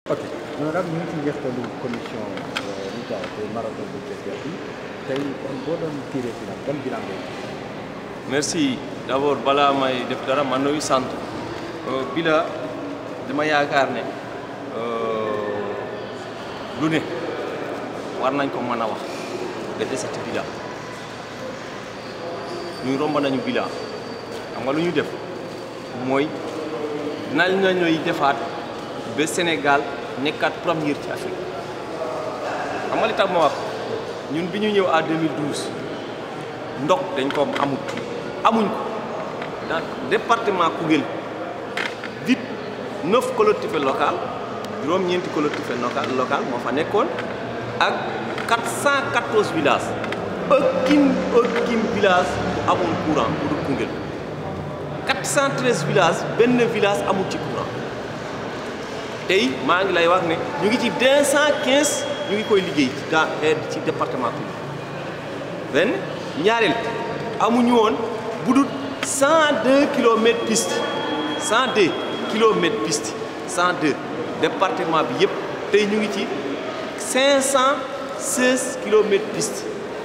ok honorable ñu ngi ci njeextalu commission lu tax te marathon bu Thiès bi tey boo doon tiré bilan ban bilan ngay merci d' abord balaa may def dara man nuyu sant bila dama yaakaar ne lu ne war nañ ko mën a wax nga desati bilan ñu romb nañu bilan xam nga lu ñu def mooy nañ na ñooy defaat ba Sénégal nekkaat première ci Afrique xam nga li tax ma wax ñun bi ñu ñëw à 2012 ndox dañ ko amut amuñ ko dans département Koungheul huit neuf collectivités locales juróom-ñeenti collectivités locales locales moo fa nekkoon ak 414 villages aucun aucun village bu amoon courant bu dul Koungheul 413 villages benn village amul ci courant tey maa ngi lay wax ne ñu ngi ci 215 ñu ngi koy liggéey ci dans ci département Koungheul benn ñaareel amuñu woon bu dul 102 kilomètres piste 102 kilomètres piste 102 département bi yëpp tey ñu ngi ci 516 kilomètres piste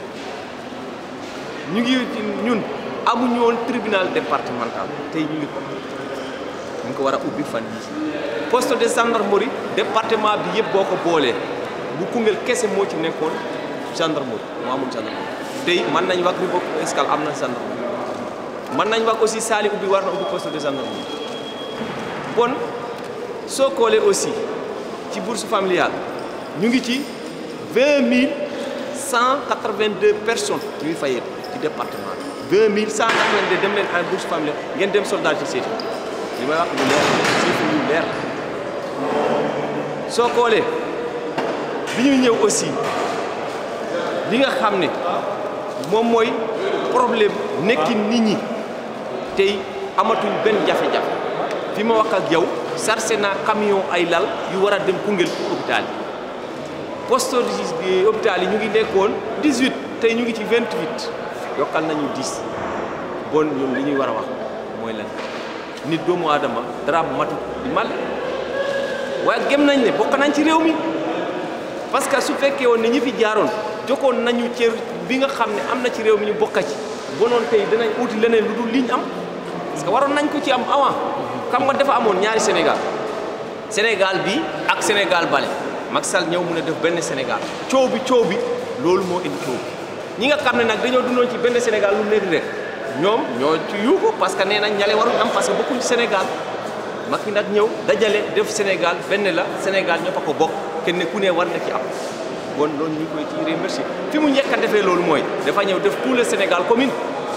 ñu ngi ñun amuñu woon tribunal départemental tey ñu ngi ko ñu ko war a ubbi fan yi poste de gendarmerie département bi yëpp boo ko boolee bu Koungheul kese moo ci nekkoon gendarmerie moo amul gendarmerie tey mën nañ wax Rufisque Escale am na gendarmerie mën nañ wax aussi Saly ubbi war na ubbi poste de gendarmerie bon soo koolee aussi ci bourse familiale ñu ngi ci vingt mille cent quatre vingt deux personnes ñuy fayee ci département bi vingt mille cent quatre vingt deux dem leen en bourse familiale ngeen dem soldat ci seeti li may wax lu leer chiffre yu leer soo koolee bi ñuy ñëw aussi li nga xam ne moom mooy problème nekki nit ñi tey amatuñ benn jafe-jafe fi ma wax ak yow sarse naa camion ay lal yu war a dem Koungheul pour hôpital yi poste de hôpital yi ñu ngi nekkoon 18 tey ñu ngi ci 28 yokkal nañu 10 bon ñun li ñuy war a wax mooy lan nit doomu aadama dara matu di mal waaye gëm nañ ne bokk nañ ci réew mi parce que su fekkee woon ne ñi fi jaaroon jokkoon nañu cër bi nga xam ne am na ci réew mi ñu bokka ci bonoon tey danañ uti leneen lu dul liñ am parce que waroon nañ ko ci am avant xam nga dafa amoon ñaari Sénégal Sénégal bi ak Sénégal bale Macky Sall ñëw mun a def benn Sénégal coow bi coow bi loolu moo indi coow bi ñi nga xam ne nag dañoo dundoon ci benn Sénégal lu nekk rek ñoom ñoo ci yuuxu parce que nee nañ ñale waruñ am parce que bokkuñ ci Sénégal Macky nag ñëw dajale def Sénégal benn la Sénégal ñoo fa ko bokk kenn ku ne war na ci am bon loolu ñu koy ci remercier fi mu njëkk a defee loolu mooy dafa ñëw def tout le Sénégal commune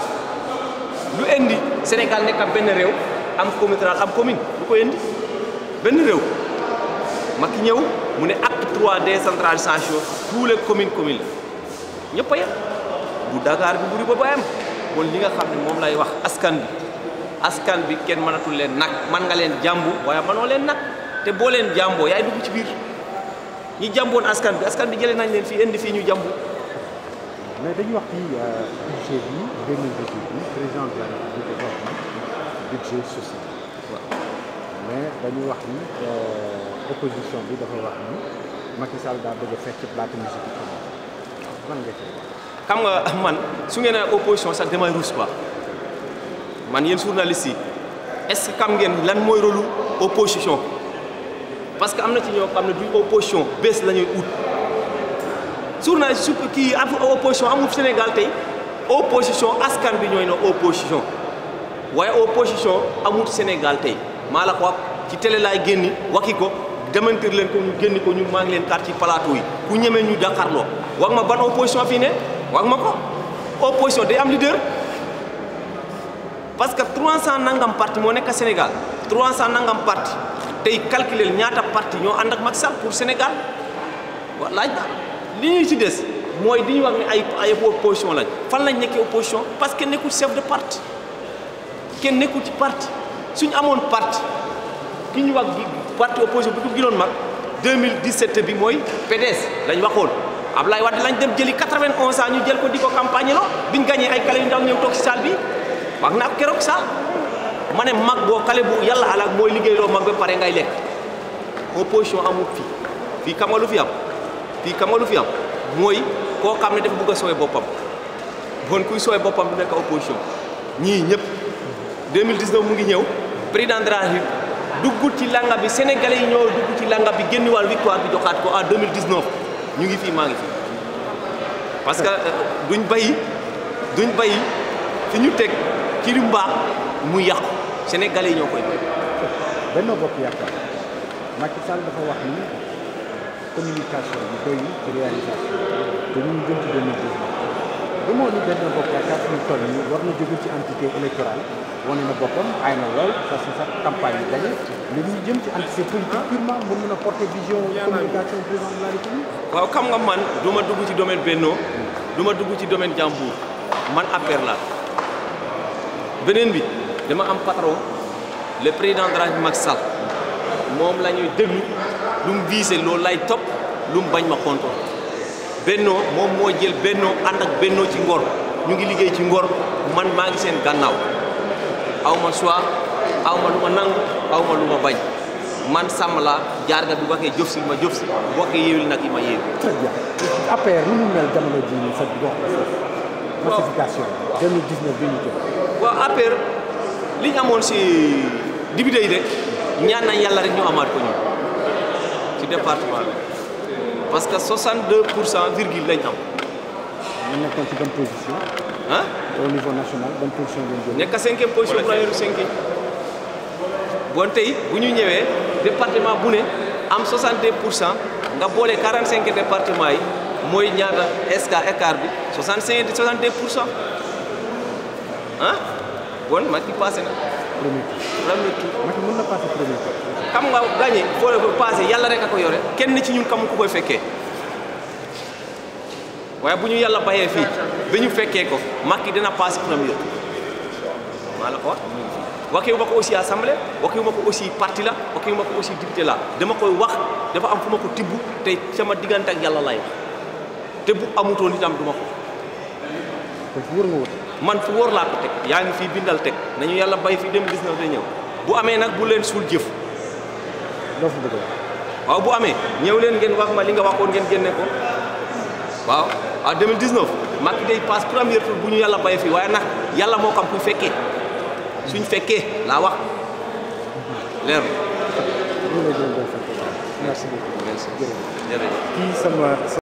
lu indi Sénégal nekk ab benn réew am communauté rurale am commune lu ko indi benn réew Macky ñëw mu ne acte 3 décentralisation tous les communes communes la ñëpp a yem bu Dakar bi buri ba ba am bon li nga xam ne moom lay wax askan bi askan bi kenn mënatul leen nag man nga leen jàmbu waaye mënoo leen nag te boo leen jàmboo yaay dugg ci biir ñi jàmboon askan bi askan bi jëlee nañ leen fii indi fii ñu jàmbu mais dañu wax ci budget bi 2018 bi président de la République wax na budget social waaw mais dañu wax ni opposition bi dafa wax ni Macky Sall daa bëgg a fecc plate musique bi lan nga ci wax xam nga man su ngeen nee opposition sax damay ruus quoi man yéen journalistes yi est-ce que xam ngeen lan mooy rôle opposition parce que am na ci ñoo xam ne du opposition bés la ñuy ut journaliste su kii am opposition amul Sénégal tey opposition askan bi ñooy na opposition waaye opposition amul Sénégal tey maa la ko wax ci télé laay génni waxi ko demantir leen ko ñu génni ko ñu maa ngi leen kar ci plateau yi ku ñemee ñu dakarloo wax ma ban opposition fii ne wax ma ko opposition day am leader parce que 300 nangam parti moo nekk Sénégal 300 nangam parti tey calculer ñaata parti ñoo ànd ak Macky Sall pour Sénégal wa laaj na li ñuy ci des mooy di ñu wax ne ay ay opposition lañ fan lañ nekkee opposition parce que nekkul chef de parti kenn nekkul ci parti suñu amoon parti ki ñu wax parti opposition bi ko gënoon mag 2017 bi mooy PDS lañ waxoon Ablaye Wade lañ dem jëli 91 ans ñu jël ko di ko campagne loo biñ gagné ay kale yu ndaw ñëw toog si salle bi wax naa ko keroog saal ma ne mag boo kale bu yàlla alaak mooy liggéey loo mag ba pare ngay lekk opposition amul fii fii xam nga lu fi am fii xam nga lu fi am mooy koo xam ne dafa bugg a sooy boppam bon kuy sooy boppam du nekk opposition ñii ñëpp 2019 mu ngi ñëw président de la République dugg ci langa bi sénégalais yi ñoo dugg ci langa bi génn wàll victoire bi joxaat ko en 2019 ñu ngi fii maa ngi fii parce que duñ bay duñ bay fi ñu teg ci lu mbaax mu yàqu sénégalais yi ñoo koy bay Benno Bokk Yaakaar Macky Sall dafa wax ni communication bi doy ci réalisation te ñu ngi jëm ci 2019 ba moo ni Benno Bokk Yaakaar suñu toll nii war na jóge ci entité électorale wane na boppam ay na lool parce que sax campagne yi gagné léegi ñu jëm ci entité politique purement mën mën a porter vision communication président de la République waaw xam nga man du ma dugg ci domaine Benno du ma dugg ci domaine Jambour man affaire la beneen bi dama am patron le président de la République Macky Sall moom la ñuy déglu lu mu visé loolu lay topp lu mu bañ ma kontoon Benno moom moo jël Benno ànd ak Benno ci ngor ñu ngi liggéey ci ngor man maa ngi seen gànnaaw aw ma choix aw ma lu ma nangu aw ma lu ma bañ man sàmm laa jaar nga bi waxee jëf si ma jëf si bu waxee yéewil nag yi ma yéew très bien APR ni mu mel jamono jii nii sa gox massification 2019 bi ñu jëm waaw APR li ñu amoon si député yi de ñaan nañ yàlla rek ñu amaat ko ñu ci département bi parce que 62 pour cent virgule lañ am ñu nekkoon ci bonne position ah au niveau national bonne position ngeen jël nekk cinquième position première cinquième bon tey bu ñu ñëwee département bu ne am 62 pour cent nga boole 45 département yi mooy ñaata esca écart bi 65 62 pour cent ah bon Macky passé na premier tour premier tour Macky mën na passé premier tour xam nga gagné foo passé yàlla rek a ko yore kenn ci ñun kamu ku koy fekkee waaye bu ñu yàlla bayee fii ba ñu fekkee ko Macky dina passé premier tour maa la ko wax waxewu ma ko aussi assemblée waxewu ma ko aussi parti la waxewu ma ko aussi député la dama koy wax dafa am fu ma ko tibb te sama diggante ak yàlla lay wax te bu amutoon itam du ma ko kon fu wër nga wut man fu wóor laa ko teg yaa ngi fii bindal teg nañu yàlla bay fii 2019 day ñëw bu amee nag bu leen suul jëf loo fa bëgg a wax waaw bu amee ñëw leen ngeen wax ma li nga waxoon ngeen génne ko waaw waaw 2019 Macky day passe premier tour bu ñu yàlla bay fii waaye nag yàlla moo xam kuy fekkee suñ fekkee laa wax leer ñu lay gërëm di la sant merci beaucoup merci jërëjëf jërëjëf kii sama